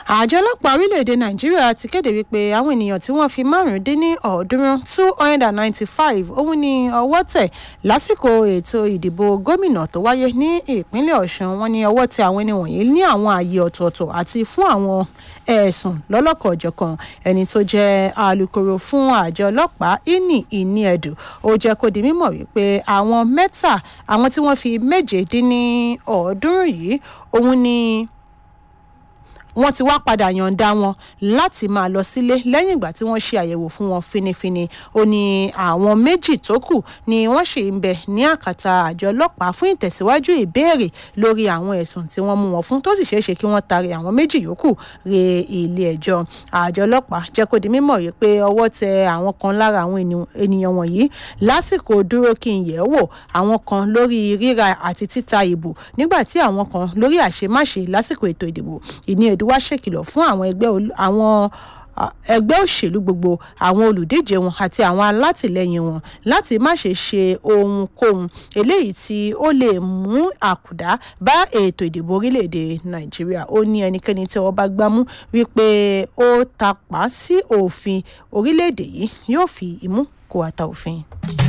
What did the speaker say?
àjọ ọlọ́pàá orílẹ̀-èdè nàìjíríà ti kéde wípé àwọn ènìyàn tí wọ́n fi márùndínní ọ̀ọ́dúnrún two hundred and ninety-five òun ni ọwọ́ tẹ̀ lásìkò ètò ìdìbò gómìnà tó wáyé ní ìpínlẹ̀ ọ̀ṣun wọn ni ọwọ́ tẹ̀ àwọn ẹni wọ̀nyí ní àwọn ààyè ọ̀tọ̀ọ̀tọ̀ àti fún àwọn ẹ̀sùn lọ́lọ́kọ̀ọ́jọ̀kan ẹni tó jẹ́ alūkkóró fún àjọ ọlọ́pàá ini ìní ẹ̀dùn ó jẹ́ kó di mímọ̀ wípé àwọn mẹ́ta àwọn tí wọ́n fi méje dín ní ọ̀ọ́dúnrún yìí òun ni wọ́n ti wá padà yọ̀ǹda wọn láti máa lọ sílé lẹ́yìn ìgbà tí wọ́n ṣe àyẹ̀wò fún wọn finifini ó ní àwọn méjì tó kù ni wọ́n ṣì ń bẹ ní àkàtà àjọ ọlọ́pàá fún ìtẹ̀síwájú ìbéèrè lórí àwọn ẹ̀sùn tí wọ́n mú wọn fún tó sì ṣeé ṣe kí wọ́n taari àwọn méjì yòókù re ilé ẹjọ́ àjọ ọlọ́pàá jẹ́ kó di mímọ̀ yìí pé ọwọ́ tẹ àwọn kan lára àwọn ènìyàn wọ̀nyí lásìkò dúró kí n yẹ̀ wò àwọn kan lórí ríra àti títa ìbò nígbà tí àwọn kan lórí àṣemáṣe lásìkò ètò ìdìbò ìní ẹ̀dùn wá ṣèkìlọ̀ fún àwọn ẹgbẹ́ àwọn ẹgbẹ́ òṣèlú gbogbo àwọn olùdíje wọn àti àwọn alátìlẹyìn wọn láti má ṣe ṣe ohunkóhun eléyìí tí ó lè mú àkùdá bá ètò ìdìbò orílẹ̀-èdè nàìjíríà ó ní ẹnikẹ́ni tí wọ́n bá gbámú wípé ó tapá sí òfin orílẹ̀-èdè yìí yóò fi imú kó ata òfin.